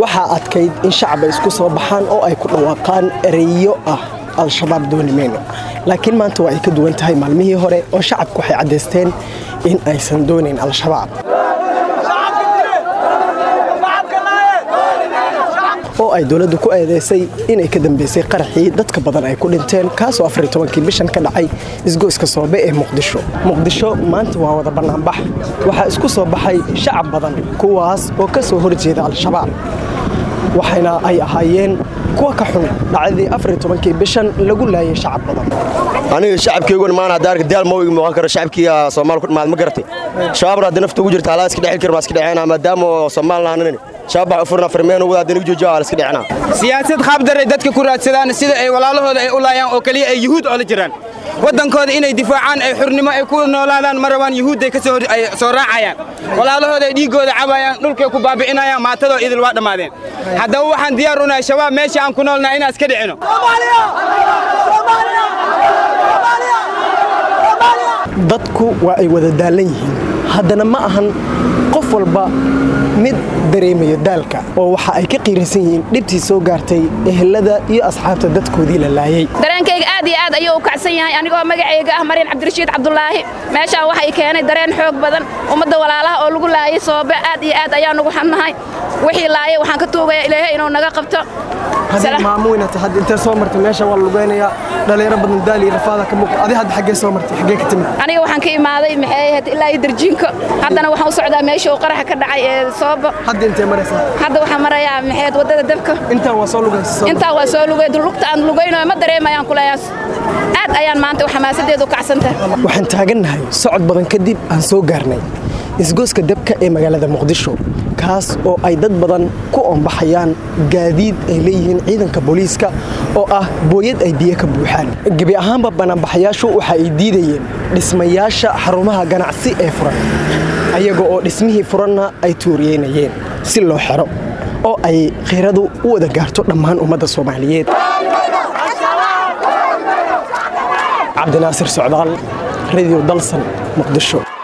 waxaa adkayd in shacaba isku soo baxaan oo ay ku dhawaaqaan ereyo ah al-shabaab dooni mayno laakiin maanta waa ay ka duwan tahay maalmihii hore oo shacabku waxay caddaysteen in aysan doonayn al-shabaab oo ay dowladdu ku eedeysay inay ka dambeysay qaraxii dadka badan ay ku dhinteen kaasoo afar iyo tobankii bishan ka dhacay isgoyska soobe ee muqdisho muqdisho maanta waa wada bannaanbax waxaa isku soo baxay shacab badan kuwaas oo ka soo horjeeda al-shabaab waxayna ay ahaayeen kuwa ka xun dhacdadii afar iyo tobankii bishan lagu laayay shacab badan aniga shacabkeyguna maana hadda arka daal ma igi muuqan karo shacabkiiga soomaal ku dhamaad ma garatay shabaabna hadda nafta ugu jirta halaa iska dhexil kar baa iska dhexeena maadaama soomaal nahanin shabaab waxa u furna farmeen ugu hadda joojo ala iska dhexeena siyaasad qaabdaray dadka ku raadsadaan sida ay walaalahooda ay u laayaan oo kaliya ay yuhuud oo la jiraan waddankooda inay difaacaan ay xurnimo ay ku noolaadaan ma rabaan yuhuudday ka soo raacayaan walaalahooda ay dhiiggooda cabayaan dhulkay ku baabi'inayaan maatadoo idil waa dhammaadeen haddaba waxaan diyaar u nahay shabaab meesha aan ku noolnahay inaan iska dhicino dadku waa ay wada daalan yihiin haddana ma ahan qof walba mid dareemayo daalka oo waxa ay ka qiiraysan yihiin dhibtii soo gaartay ehelada iyo asxaabta dadkoodii la laayay dareenkayga aad iyo aad ayuu u kacsan yahay anigoo magacayga ah maryan cabdirashiid cabdulaahi meeshaan waxay keenay dareen xoog badan ummadda walaalaha oo lagu laayay sababa aad iyo aad ayaan ugu xannahay wixii laayay waxaan ka tuugayaa ilaahay inuu naga qabto maamuynata hadda intee soo martay meesha waa lugeynayaa dhalinyaro badan daal iyo rafaada ka muuqda adi hadda xaggee soo martay xaggee ka timid aniga waxaan ka imaaday maxay ahayd ilaa iyo darjiinko haddana waxaan u socdaa meesha uu qaraxa ka dhacay ee soobo hadda intee maraysaa hadda waxaan marayaa maxay ahayd waddada dabka intaan waa soo lugaysa intaa waa soo lugay lugta aan lugaynayo ma dareemayaan kuleeyaas aad ayaan maanta xamaasadeedu kacsantahay waxaan taagannahay socod badan kadib aan soo gaarnay isgooska dabka ee magaalada muqdisho kaas oo ay dad badan ku oombaxayaan gaadiid ay leeyihiin ciidanka booliiska oo ah booyad ay biyo ka buuxaan gebi ahaanba banaanbaxayaashu waxa ay diidayeen dhismayaasha xarumaha ganacsi ee furan ayaga oo dhismihii furanna ay tuuriyeynayeen si loo xero oo ay khiiradu u wada gaarto dhammaan ummadda soomaaliyeed cabdinaasir socdaal radio dalsan muqdisho